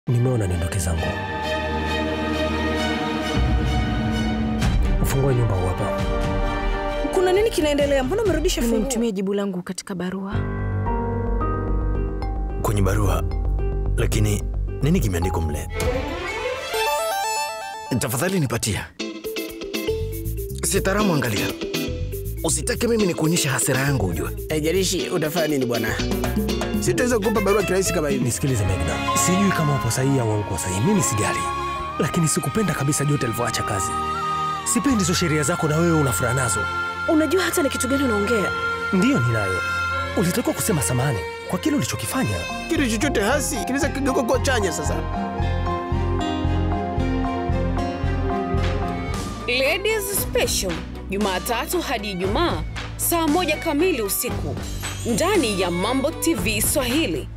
Nimeona niondoke zangu. Ufungue nyumba huu hapa. Kuna nini kinaendelea? Mbona umerudisha funguo? Nimemtumia jibu langu katika barua. Kwenye barua, lakini nini kimeandikwa mle? Tafadhali nipatia. Sitaramu, angalia. Usitake mimi ni kuonyesha hasira yangu, ujue. Haijalishi utafanya nini bwana, sitaweza kukupa barua kirahisi kama hivi. Nisikilize Megna, sijui kama upo sahihi au uko sahihi, mimi sijali, lakini sikupenda kabisa Jote alivyoacha kazi. Sipendi hizo sheria zako na wewe una furaha nazo. Unajua hata ni kitu gani unaongea? Ndiyo ninayo. Ulitakiwa kusema samani kwa kile ulichokifanya. Kitu chochote hasi kinaweza kigeuka kuwa chanya. Sasa Ladies Special Jumatatu hadi Ijumaa saa moja kamili usiku ndani ya Mambo TV Swahili.